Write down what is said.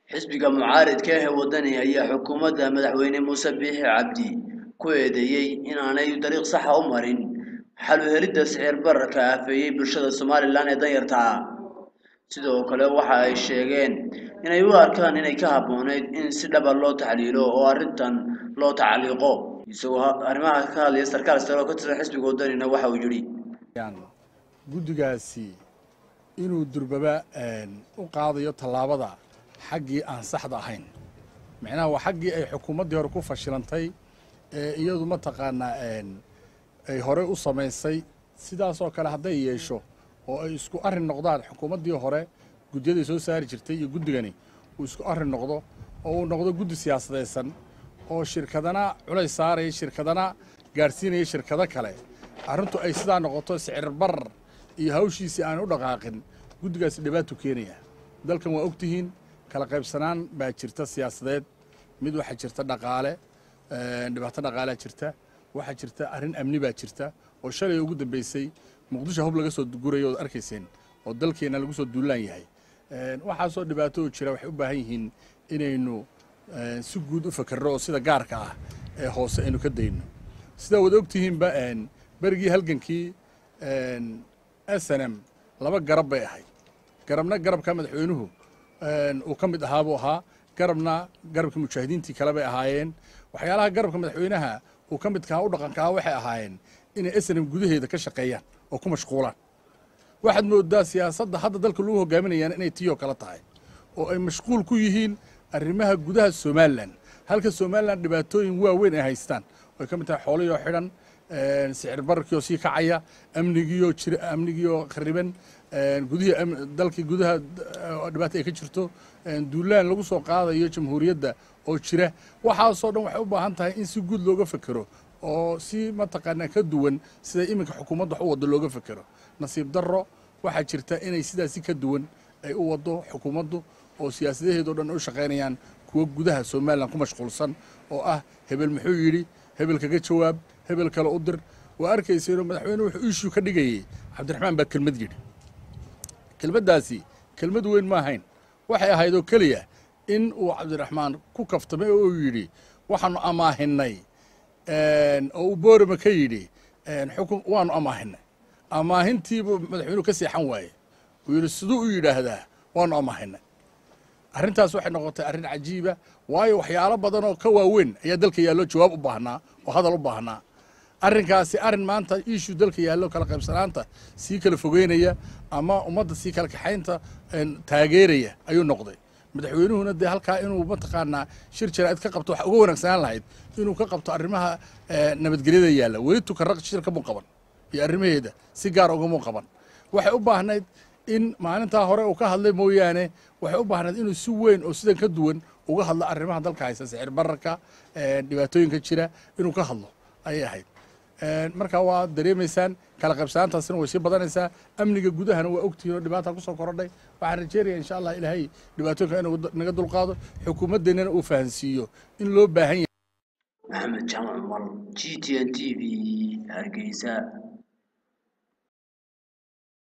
xisbiga mucaaridka ah ee wadani ayaa xukuumadda madaxweyne muuse biixi cabdi ku eedeeyey inaanay dariiq saxa u marin xal u helidda sicir bararka aafeeyey bulshada somalilan ee danyarta ah sidoo kale waxa ay sheegeen inay u arkaan inay ka habbooneyd in si dhaba loo taxliilo oo arrintan loo tacliiqo isagoo arrimaha ka hadlaya sarkaal sare oo ka tirsan xisbiga wadanina waxa uu yidhi guddigaasi inuu durbaba u qaadayo tallaabada xaggii aan saxda ahayn micnaha waa xaggii ay xukuumaddii hore ku fashilantay ee iyadu mataqaanaa ay horey u samaysay sidaasoo kale hadday yeesho oo ay isku arrin noqdaan xukuumaddii hore guddiyaday soo saari jirtay iyo guddigani uu isku arrin noqdo oo uu noqdo guddi siyaasadaysan oo shirkadana culays saaraya shirkadana gaadhsiinaya shirkado kale arrintu ay sidaa noqoto sicir barar iyo hawshiisii aan u dhaqaaqin guddigaasi dhibaatu keenaya dalkan waa ogtihiin kala qaybsanaan baa jirta siyaasadeed mid waxaa jirta dhaqaale dhibaato dhaqaalea jirta waxaa jirta arrin amni baa jirta oo shalay ugu dambeysay muqdisho hub laga soo gurayo ood arkayseen oo dalkeenna lagu soo duulaan yahay waxaasoo dhibaato oo jira waxay u baahan yihiin inaynu si guud u fakerro oo sida gaarka ah ee hoose aynu ka dayno sidaa wada ogtihiinba berigii halgankii s n m laba garab bay ahayd garabna garabka madaxweynuhu uu ka mid ahaa buu ahaa garabna garabkii mujaahidiintii kale bay ahaayeen waxyaalaha garabka madaxweynaha uu ka midkaha u dhaqankaha waxay ahaayeen inay s n m gudaheeda ka shaqeeyaan oo ku mashquulaan waxaad moodaa siyaasadda hadda dalka lagu hogaaminayaan inay tiyoo kale tahay oo ay mashquul ku yihiin arrimaha gudaha somalilan halka somalilan dhibaatooyin waaweyn ay haystaan oo ay ka mid tahay xoolihii oo xidhan sicir bararkiioo sii kacaya amnigiioo jir amnigiioo khariban gudihii dalkii gudaha dhibaata ay ka jirto duulaan lagu soo qaadayo jamhuuriyadda oo jira waxaasoo dhan waxay u baahan tahay in si guud looga fekero oo si mataqaanaa ka duwan sida iminka xukuumadda wax u waddo looga fekero nasiib darro waxaa jirta inay sidaasi ka duwan ay u waddo xukuumaddu oo siyaasadaheedao dhan u shaqaynayaan kuwa gudaha somalilan ku mashquulsan oo ah hebel muxuu yidhi hebel kaga jawaab hebel kale u dir waa arkayseenoo madaxweyne wuxuu iishuu ka dhigayey cabdiraxmaan baa kelmad yidhi kelmaddaasi kelmad weyn ma ahayn waxay ahayd oo keliya in uu cabdiraxmaan ku kaftamay oo uu yidhi waxaanu amaahinay oo uu boorama ka yidhi xukun waanu amaahinay amaahintiibuu madaxweynuhu ka seexan waaye uu yidhi siduu u yidhaahdaa waanu amaahinay arrintaas waxay noqotay arrin cajiiba waayo waxyaalo badan oo ka waaweyn ayaa dalka yaallo jawaab u baahnaa oo hadal u baahnaa arrinkaasi arrin maanta iishuu dalka yaallo kala qaybsanaanta sii kala fogeynaya ama ummadda sii kala kaxaynta taageeraya ayuu noqday madaxweynuhuna dee halkaa inuu mataqaanaa shir jaraa'id ka qabto waxa uga wanaagsanaan lahayd inuu ka qabto arrimaha nabadgelyada yaalla weli tukaraq shirka muu qaban iyo arrimaheeda si gaar ugamuu qaban waxay u baahnayd in maalintaa hore uu ka hadlay mooyaane waxay u baahnayd inuu si weyn oo sidan ka duwan uga hadlo arrimaha dalka haysta sicir bararka dhibaatooyinka jira inuu ka hadlo ayay ahayd marka waa dareemaysaan kala qaybsanaantaasina way sii badanaysaa amniga gudahana waa ogtihiin oo dhibaata kusoo korodhay waxaan rajeynaya insha allah ilaahay dhibaatooyinka inuu naga dulqaado xukuumaddeennana uu fahansiiyo in loo baahan yahay maxamed jaamac mal g t n t v hargeysa